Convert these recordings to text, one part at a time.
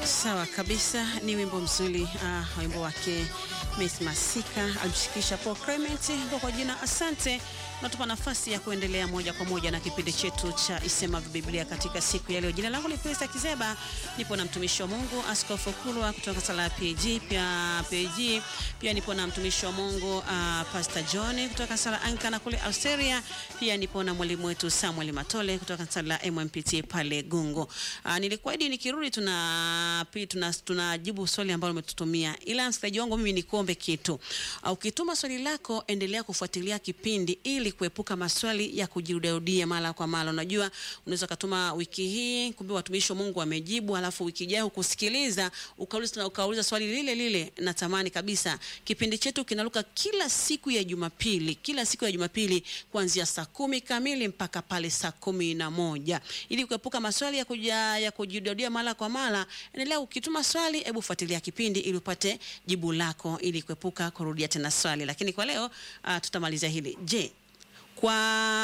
Sawa kabisa, ni wimbo mzuri uh, wimbo wake Miss Masika alimshikisha Paul Clement kwa kwa jina Asante. Natupa nafasi ya kuendelea moja kwa moja na kipindi chetu cha Isema Biblia katika siku ya leo. Jina langu ni Pesa Kizeba, nipo na mtumishi wa Mungu Askofu Kulwa kutoka sala ya PAG, pia PAG, pia nipo na mtumishi wa Mungu uh, Pastor John kutoka sala Anglikana kule Australia, pia nipo na mwalimu wetu Samuel Matole kutoka sala MMPT pale Gungu. Uh, nilikuahidi nikirudi tuna tuna tunajibu swali ambalo umetutumia, ila msikilizaji wangu mimi nikuombe kitu. Uh, ukituma swali lako endelea kufuatilia kipindi ili kuepuka maswali ya kujirudiarudia mara kwa mara. Unajua, unaweza kutuma wiki hii, kumbe watumishi wa Mungu wamejibu, alafu wiki ijayo kusikiliza ukauliza na ukauliza swali lile lile. Natamani kabisa kipindi chetu kinaruka kila siku ya Jumapili, kila siku ya Jumapili kuanzia saa kumi kamili mpaka pale saa kumi na moja ili kuepuka maswali ya kuja ya kujirudia mara kwa mara. Endelea ukituma swali, hebu fuatilia kipindi ili upate jibu lako, ili kuepuka kurudia tena swali. Lakini kwa leo uh, tutamalizia hili. Je, kwa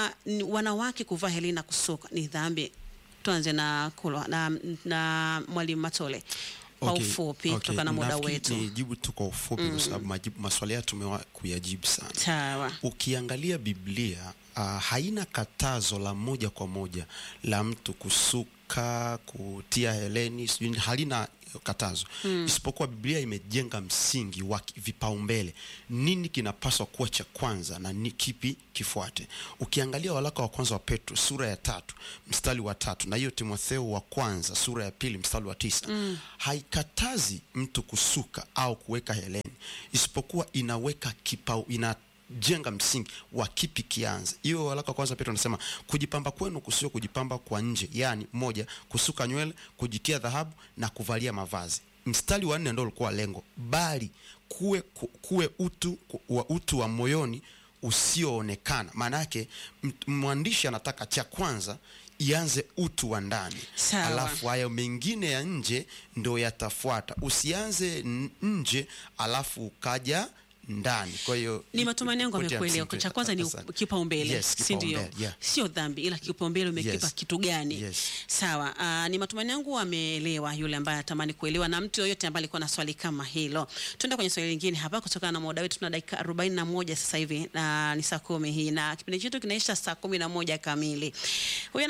wanawake kuvaa helena na kusuka ni dhambi? Tuanze na Kulwa na, na mwalimu Matole kwa Okay, ufupi okay. kutokana na muda Nafikiri wetu. Nijibu tu kwa ufupi kwa sababu majibu maswali haya tumewa kuyajibu sana. Sawa. Ukiangalia Biblia uh, haina katazo la moja kwa moja la mtu kusuka, kutia heleni, sijui halina katazo mm. Isipokuwa Biblia imejenga msingi wa ki- vipaumbele, nini kinapaswa kuwa cha kwanza na ni kipi kifuate. Ukiangalia waraka wa kwanza wa Petro sura ya tatu mstari wa tatu na hiyo Timotheo wa kwanza sura ya pili mstari wa tisa mm. haikatazi mtu kusuka au kuweka heleni, isipokuwa inaweka kipau ina jenga msingi wa kipi kianze. Hiyo waraka wa kwanza Petro anasema kujipamba kwenu kusio kujipamba kwa nje, yaani moja, kusuka nywele, kujitia dhahabu na kuvalia mavazi. Mstari wa nne ndio ulikuwa lengo, bali kuwe, ku- kuwe utu ku- wa utu wa moyoni usioonekana. Maana yake m- mwandishi anataka cha kwanza ianze utu wa ndani, Sawa. alafu hayo mengine ya nje ndo yatafuata. Usianze n- nje alafu ukaja ndani. Kwa hiyo Ni matumaini yangu pointi ya amekuelewa. msingi. Cha kwanza ni Asante. kipaumbele, Yes, si ndio? kipaumbele, yeah. Sio dhambi, ila kipaumbele umekipa Yes. kitu gani? Yes. Sawa. Uh, ni matumaini yangu ameelewa yule ambaye anatamani kuelewa, na mtu yoyote ambaye alikuwa na swali kama hilo. Tuende kwenye swali lingine hapa, kutokana na muda wetu, tuna dakika 41 sasa hivi na ni saa kumi hii na kipindi chetu kinaisha saa kumi na moja kamili. Huyu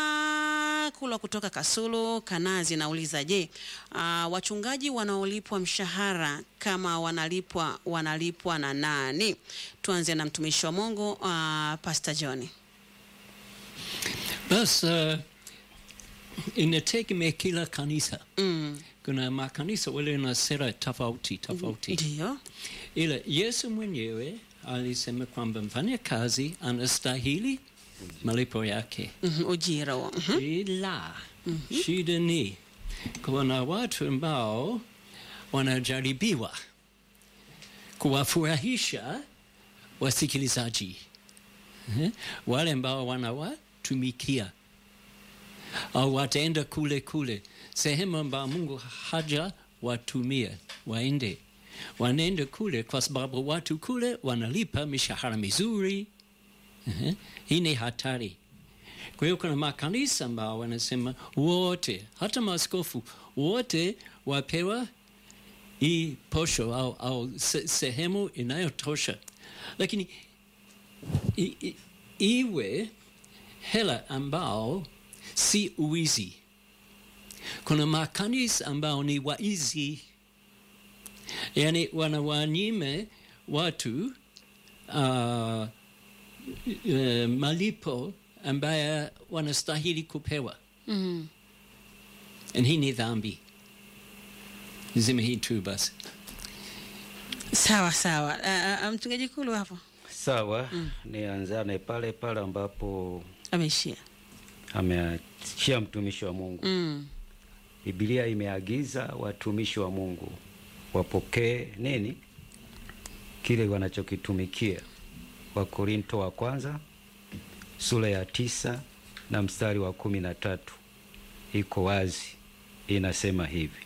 anasema Kulwa kutoka Kasulu Kanazi, nauliza je, uh, wachungaji wanaolipwa mshahara kama wanalipwa wanalipwa na nani? Tuanze na mtumishi wa Mungu uh, Pastor John. Bas uh, inategemea kila kanisa. Mm, Kuna makanisa wale na sera tofauti tofauti, ndio. ila Yesu mwenyewe alisema kwamba mfanya kazi anastahili malipo yake, Mhm, ujira huo. Mhm. ila shida ni kuna watu ambao wanajaribiwa kuwafurahisha wasikilizaji Eh, wale ambao wanawatumikia au wataenda kule kule sehemu ambao Mungu haja watumia waende, wanaenda kule kwa sababu watu kule wanalipa mishahara mizuri. Eh, Hii ni hatari. Kwa hiyo kuna makanisa ambao wanasema wote, hata maaskofu wote wapewa hii posho au, au se, sehemu inayotosha, lakini i, i, iwe hela ambao si uwizi. Kuna makanisa ambao ni waizi, yani wanawanyime watu uh, uh, malipo ambaye wanastahili kupewa. Mhm. And hii ni dhambi. Niseme hii tu basi. Sawa sawa. Uh, uh, mchungaji Kulu hapo Sawa, nianzane pale pale ambapo ameishia. ameachia mtumishi wa Mungu. Mm. Biblia imeagiza watumishi wa Mungu wapokee nini? Kile wanachokitumikia. Wakorinto wa kwanza sura ya tisa na mstari wa kumi na tatu iko wazi, inasema hivi: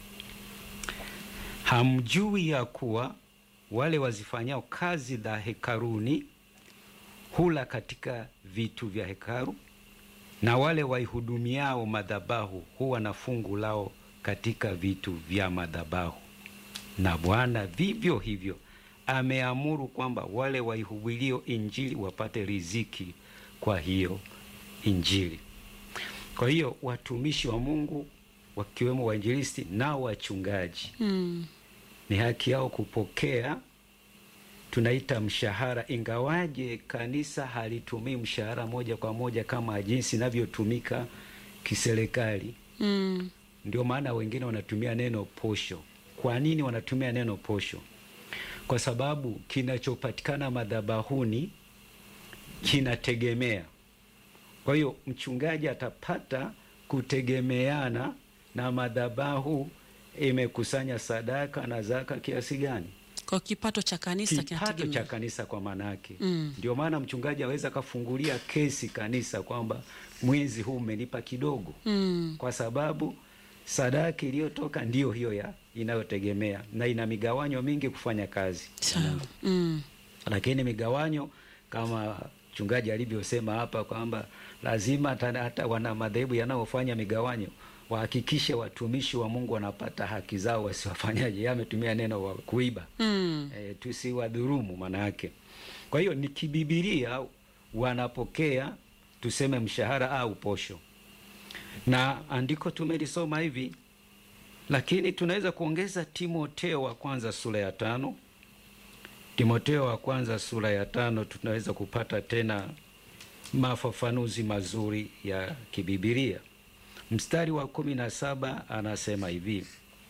hamjui ya kuwa wale wazifanyao kazi za hekaruni hula katika vitu vya hekaru, na wale waihudumiao madhabahu huwa na fungu lao katika vitu vya madhabahu, na Bwana vivyo hivyo ameamuru kwamba wale waihubilio injili wapate riziki kwa hiyo injili. Kwa hiyo watumishi wa Mungu wakiwemo wainjilisti na wachungaji Mm. ni haki yao kupokea tunaita mshahara, ingawaje kanisa halitumii mshahara moja kwa moja kama jinsi inavyotumika kiserikali. Mm. Ndio maana wengine wanatumia neno posho. Kwa nini wanatumia neno posho? Kwa sababu kinachopatikana madhabahuni kinategemea. Kwa hiyo mchungaji atapata kutegemeana na madhabahu imekusanya sadaka na zaka kiasi gani, Kwa kipato cha kanisa kipato cha kinategemea. kanisa kwa maana yake. Mm. Ndio maana mchungaji aweza akafungulia kesi kanisa kwamba mwezi huu umenipa kidogo Mm. kwa sababu sadaka iliyotoka ndiyo hiyo ya inayotegemea na ina migawanyo mingi kufanya kazi ya Sawa. Mungu. Mm. Lakini migawanyo kama mchungaji alivyosema hapa kwamba lazima hata, hata wana madhehebu yanayofanya migawanyo wahakikishe watumishi wa Mungu wanapata haki zao, wasiwafanyaje, yeye ametumia neno wa kuiba Mm. e, tusiwadhurumu maana yake. Kwa hiyo ni kibibilia wanapokea tuseme mshahara au posho, na andiko tumelisoma hivi, lakini tunaweza kuongeza Timoteo wa kwanza sura ya tano. Timoteo wa kwanza sura ya tano tunaweza kupata tena mafafanuzi mazuri ya kibibilia. Mstari wa kumi na saba anasema hivi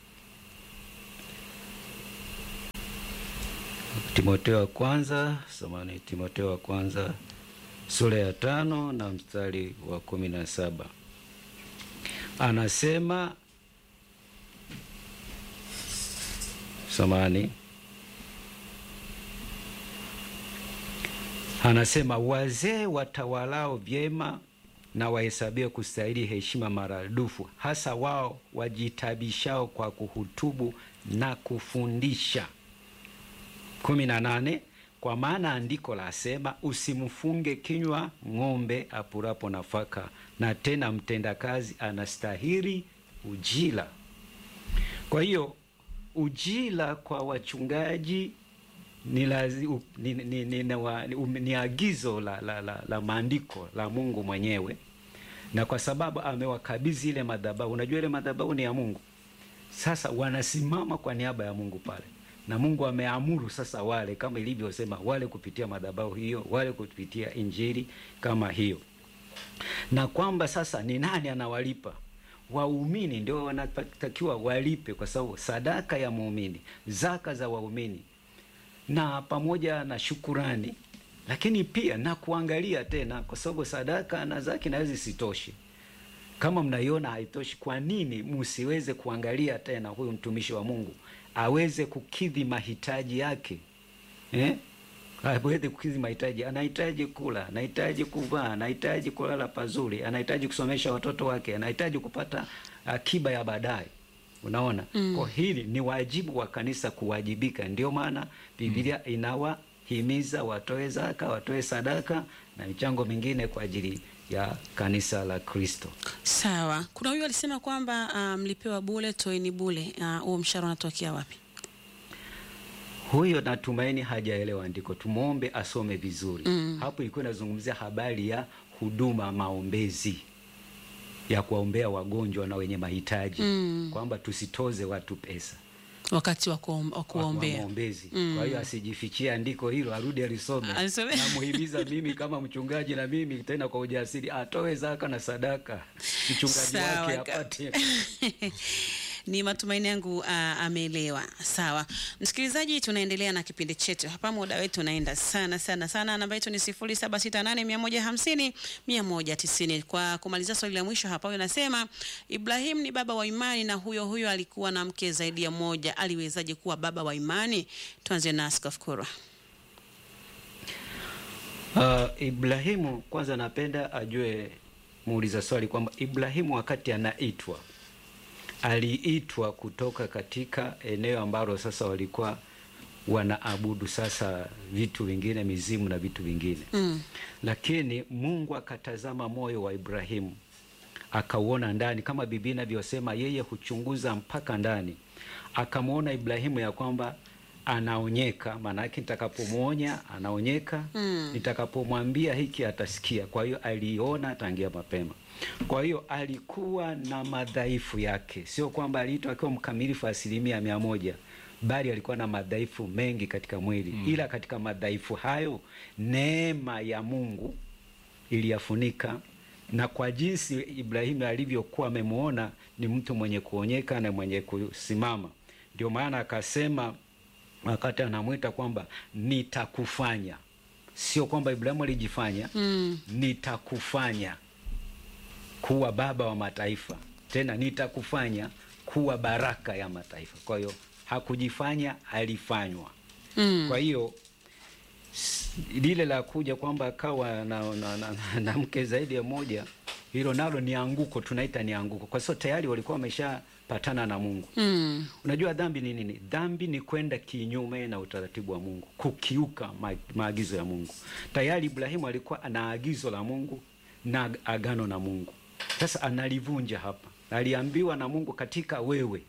Timoteo wa kwanza samani, Timoteo wa kwanza sura ya tano na mstari wa kumi na saba anasema samani, anasema wazee watawalao vyema na wahesabiwe kustahili heshima maradufu, hasa wao wajitabishao kwa kuhutubu na kufundisha kumi na nane kwa maana andiko lasema usimfunge kinywa ng'ombe apurapo nafaka, na tena mtendakazi anastahili ujira. Kwa hiyo ujira kwa wachungaji ni, lazi, u, ni, ni, ni, ni, wa- ni, um- ni agizo la, la, la, la maandiko la Mungu mwenyewe, na kwa sababu amewakabidhi ile madhabahu, unajua ile madhabahu ni ya Mungu. Sasa wanasimama kwa niaba ya Mungu pale, na Mungu ameamuru sasa wale, kama ilivyosema, wale kupitia madhabahu hiyo, wale kupitia injili kama hiyo, na kwamba sasa ni nani anawalipa? Waumini ndio wanatakiwa walipe, kwa sababu sadaka ya muumini, zaka za waumini, na pamoja na shukurani, lakini pia na kuangalia tena, kwa sababu sadaka na zaka inaweza isitoshe kama mnaiona haitoshi, kwa nini msiweze kuangalia tena huyu mtumishi wa Mungu aweze kukidhi mahitaji yake eh? aweze kukidhi mahitaji. Anahitaji kula, anahitaji kuvaa, anahitaji kulala pazuri, anahitaji kusomesha watoto wake, anahitaji kupata akiba ya baadaye. Unaona, kwa hili ni wajibu wa kanisa kuwajibika. Ndio maana Biblia inawahimiza watoe zaka, watoe sadaka na michango mingine kwa ajili ya kanisa la Kristo. Sawa. Kuna huyu alisema kwamba ah, mlipewa bule, toeni bule. Ah, Huo mshahara unatokea wapi? Huyo natumaini hajaelewa andiko, tumwombe asome vizuri. Mm. Hapo ilikuwa inazungumzia habari ya huduma maombezi ya kuwaombea wagonjwa na wenye mahitaji Mm. kwamba tusitoze watu pesa Wakati wa kuom- wa kwa kuombea. maombezi. Mm. Kwa hiyo asijifichie andiko hilo, arudi alisome. Alisome. Namuhimiza mimi kama mchungaji, na mimi tena kwa ujasiri atoe zaka na sadaka, mchungaji Sawa wake ka- apate Ni matumaini yangu uh, ameelewa. Sawa msikilizaji, tunaendelea na kipindi chetu hapa, muda wetu unaenda sana sana sana. Namba yetu ni 0768150190. Kwa kumalizia swali la mwisho hapa, huyo anasema Ibrahim ni baba wa imani na huyo huyo alikuwa na mke zaidi ya moja, aliwezaje kuwa baba wa imani? Tuanze na Askofu Kurwa. Uh, Ibrahimu kwanza, napenda ajue muuliza swali kwamba Ibrahimu wakati anaitwa aliitwa kutoka katika eneo ambalo sasa walikuwa wanaabudu sasa vitu vingine, mizimu na vitu vingine Mm. lakini Mungu akatazama moyo wa Ibrahimu akauona ndani, kama Biblia inavyosema, yeye huchunguza mpaka ndani. Akamwona Ibrahimu ya kwamba anaonyeka, maana yake nitakapomwonya anaonyeka, nitakapomwambia hiki atasikia. Kwa hiyo aliona tangia mapema. Kwa hiyo alikuwa na madhaifu yake, sio kwamba aliitwa akiwa mkamilifu asilimia mia moja bali alikuwa na madhaifu mengi katika mwili ila katika madhaifu hayo neema ya Mungu iliyafunika, na kwa jinsi Ibrahimu alivyokuwa amemwona ni mtu mwenye kuonyeka na mwenye kusimama, ndio maana akasema wakati anamwita kwamba nitakufanya, sio kwamba Ibrahimu alijifanya Mm. nitakufanya kuwa baba wa mataifa, tena nitakufanya kuwa baraka ya mataifa. Kwa hiyo hakujifanya, alifanywa. Mm. Kwa hiyo s- lile la kuja kwamba akawa na, na, na, na, na mke zaidi ya moja, hilo nalo ni anguko, tunaita ni anguko, kwa sababu tayari walikuwa wameshapatana na Mungu. Mm. Unajua dhambi ni nini? Dhambi ni kwenda kinyume na utaratibu wa Mungu, kukiuka ma, maagizo ya Mungu. Tayari Ibrahimu alikuwa ana agizo la Mungu na agano na Mungu, sasa analivunja hapa. Aliambiwa na Mungu, katika wewe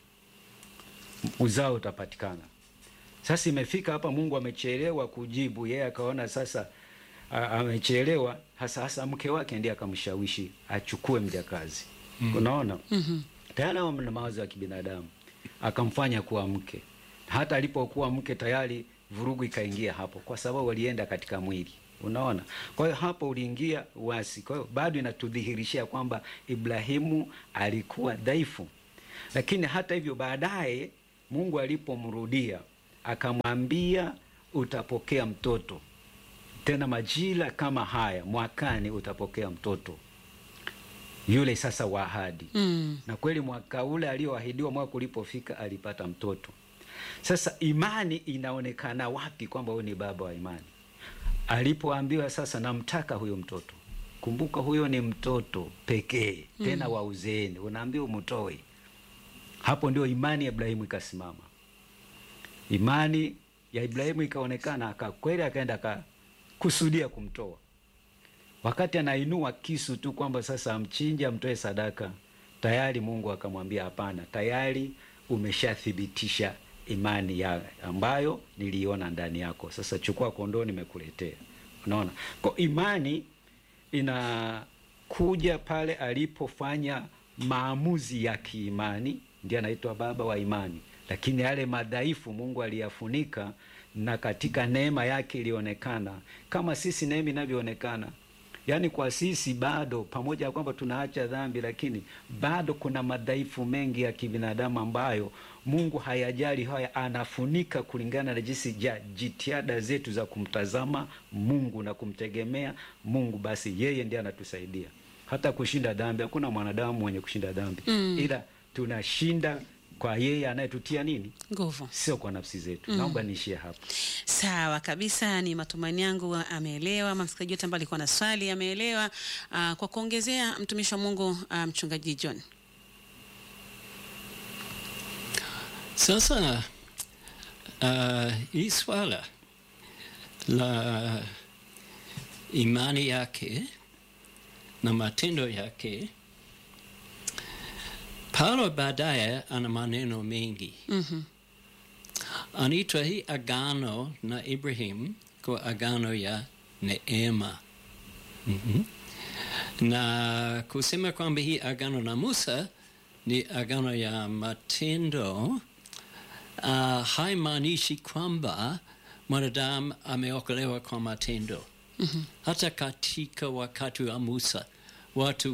uzao utapatikana. Sasa imefika hapa, Mungu amechelewa kujibu, yeye akaona sasa a- amechelewa, hasa hasa mke wake ndiye akamshawishi achukue mjakazi. Unaona? Mhm. tayari hao na mawazo ya kibinadamu, akamfanya kuwa mke. Hata alipokuwa mke tayari vurugu ikaingia hapo, kwa sababu walienda katika mwili. Unaona, kwa hiyo hapo uliingia uasi. Kwa hiyo bado inatudhihirishia kwamba Ibrahimu alikuwa dhaifu, lakini hata hivyo baadaye Mungu alipomrudia akamwambia utapokea mtoto tena majira kama haya mwakani utapokea mtoto yule sasa wa ahadi Mm. na kweli mwaka ule alioahidiwa mwaka ulipofika alipata mtoto. Sasa imani inaonekana wapi kwamba huyu ni baba wa imani? Alipoambiwa sasa, namtaka huyo mtoto. Kumbuka huyo ni mtoto pekee, tena wa uzeeni, unaambiwa umtoe. Hapo ndio imani ya Ibrahimu ikasimama. Imani ya Ibrahimu ikaonekana, akakweli, akaenda akakusudia kumtoa wakati anainua kisu tu kwamba sasa amchinje amtoe sadaka, tayari Mungu akamwambia hapana, tayari umeshathibitisha imani ya ambayo niliona ndani yako. Sasa chukua kondoo, nimekuletea. Unaona, kwa imani inakuja pale alipofanya maamuzi ya kiimani, ndiye anaitwa baba wa imani. Lakini yale madhaifu Mungu aliyafunika, na katika neema yake ilionekana kama sisi neema inavyoonekana Yaani kwa sisi bado, pamoja na kwamba tunaacha dhambi, lakini bado kuna madhaifu mengi ya kibinadamu ambayo Mungu hayajali haya, anafunika kulingana na jinsi ja jitihada zetu za kumtazama Mungu na kumtegemea Mungu. Basi yeye ndiye anatusaidia hata kushinda dhambi. Hakuna mwanadamu mwenye kushinda dhambi Mm. ila tunashinda kwa yeye anayetutia nini, Nguvu. sio kwa nafsi zetu. Naomba niishie hapa. Sawa kabisa, ni matumaini yangu ameelewa. Ama msikilizaji yote ambaye alikuwa na swali ameelewa. Ah, kwa kuongezea, mtumishi wa Mungu ah, mchungaji John. Sasa uh, hii swala la imani yake na matendo yake, Paulo baadaye ana maneno mengi Mhm. anaitwa hii agano na Ibrahim kwa agano ya neema. Mhm. Na kusema kwamba hii agano na Musa ni agano ya matendo uh, haimaanishi kwamba mwanadamu ameokolewa kwa matendo. Mhm. Hata katika wakati wa Musa watu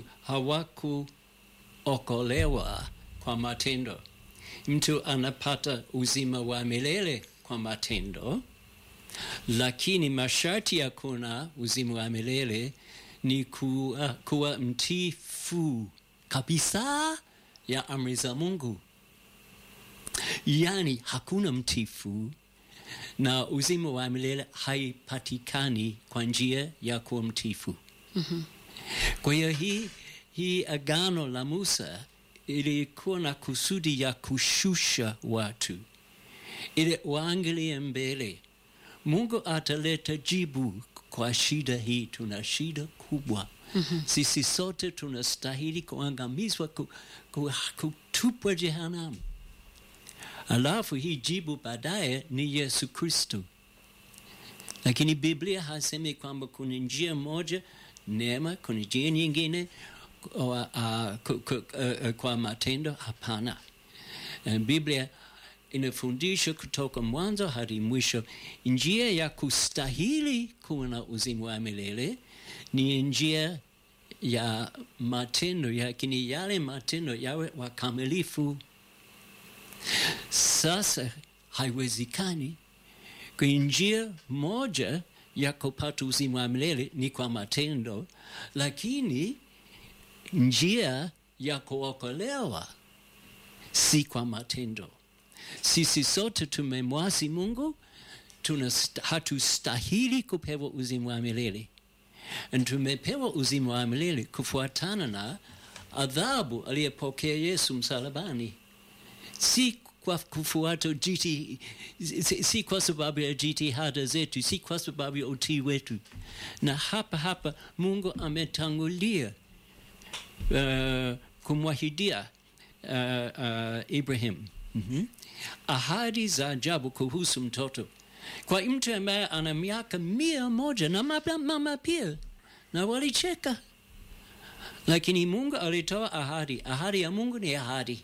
hawakuokolewa kwa matendo. Mtu anapata uzima wa milele kwa matendo, lakini masharti ya kuna uzima wa milele ni kuwa, kuwa mtifu kabisa ya amri za Mungu. Yaani hakuna mtifu na uzima wa milele haipatikani kwa njia ya kuwa mtifu. Kwa hiyo hii, hii agano la Musa ilikuwa na kusudi ya kushusha watu ili waangalie mbele. Mungu ataleta jibu kwa shida hii. Tuna shida kubwa Sisi sote tunastahili kuangamizwa, ku, ku, kutupwa jehanamu. Alafu hii jibu baadaye ni Yesu Kristo, lakini Biblia hasemi kwamba kuna njia moja neema, kuna njia nyingine kwa, uh, ku- ku- uh, uh, kwa matendo. Hapana. Eh, Biblia inafundisha kutoka mwanzo hadi mwisho, njia ya kustahili kuwa na uzima wa milele ni njia ya matendo, lakini yale matendo yawe wakamilifu. Sasa haiwezekani kwa njia moja ya kupata uzima wa milele ni kwa matendo, lakini njia ya kuokolewa si kwa matendo. Sisi sote tumemwasi Mungu, tunast- hatustahili kupewa uzima wa milele, na tumepewa uzima wa milele kufuatana na adhabu aliyepokea Yesu msalabani, si kwa kufuata jiti, si, si kwa sababu ya jitihada zetu, si kwa sababu ya utii wetu. Na hapa hapa Mungu ametangulia uh, kumwahidia uh, uh, Ibrahim Mhm. ahadi za ajabu kuhusu mtoto kwa mtu ambaye ana miaka mia moja na mama, mama pia na walicheka, lakini Mungu alitoa ahadi. Ahadi ya Mungu ni ahadi,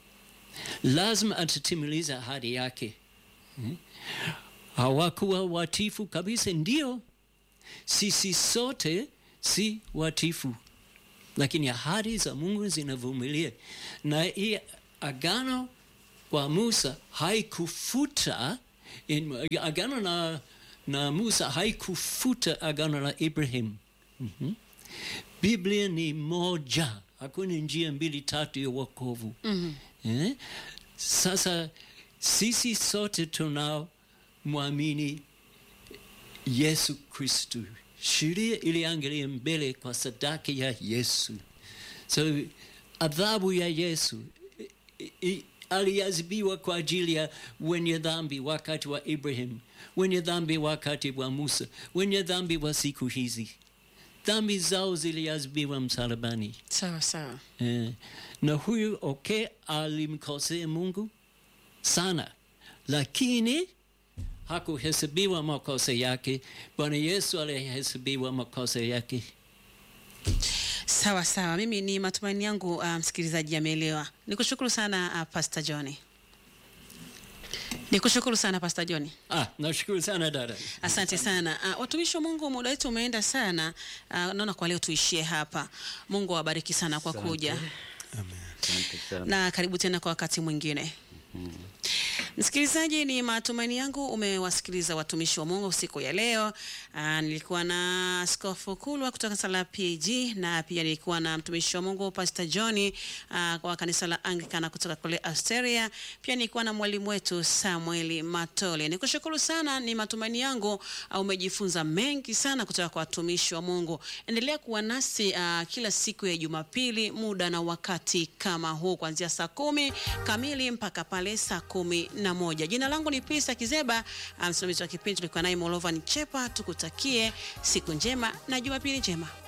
lazima atatimiliza ahadi yake. Mhm. Hawakuwa watifu kabisa, ndio sisi sote si watifu lakini ahadi za Mungu zinavumilia, na hii agano kwa Musa haikufuta in, agano na, na Musa haikufuta agano la Ibrahim. Mhm. Biblia ni moja, hakuna njia mbili tatu ya wokovu. Eh? Sasa sisi sote tunaomwamini Yesu Kristu. Sheria iliangalia mbele kwa sadaka ya Yesu. So adhabu ya Yesu i- i- aliadhibiwa kwa ajili ya wenye dhambi wakati wa Ibrahim, wenye dhambi wakati wa Musa, wenye dhambi wa siku hizi. Dhambi zao ziliadhibiwa msalabani. Sawa sawa. Eh, na huyu okay, alimkosea Mungu sana, lakini hakuhesabiwa makosa yake. Bwana Yesu alihesabiwa makosa yake. Sawa sawa, mimi ni matumaini yangu uh, msikilizaji ameelewa. Nikushukuru sana uh, Pastor John. Nikushukuru sana Pastor John. Ah, nashukuru sana dada. Asante sana uh, watumishi wa Mungu, muda wetu umeenda sana. Uh, naona kwa leo tuishie hapa. Mungu awabariki sana kwa Asante. kuja Asante sana. na karibu tena kwa wakati mwingine. Msikilizaji, ni matumaini yangu umewasikiliza watumishi wa Mungu siku ya leo. Aa, nilikuwa na Askofu Kulwa kutoka kanisa la PAG na pia nilikuwa na mtumishi wa Mungu Pastor John aa, wa kanisa la Anglikana kutoka kule Australia. Pia nilikuwa na mwalimu wetu Samuel Matole. Nikushukuru sana, ni matumaini yangu aa, umejifunza mengi sana kutoka kwa watumishi wa Mungu. Endelea kuwa nasi aa, kila siku ya Jumapili muda na wakati kama huu kuanzia saa kumi kamili mpaka pale saa kumi na moja. Jina langu ni Pisa Kizeba, ah, msimamizi wa kipindi tulikuwa naye Molovan Chepa. Tukutakie siku njema na Jumapili njema.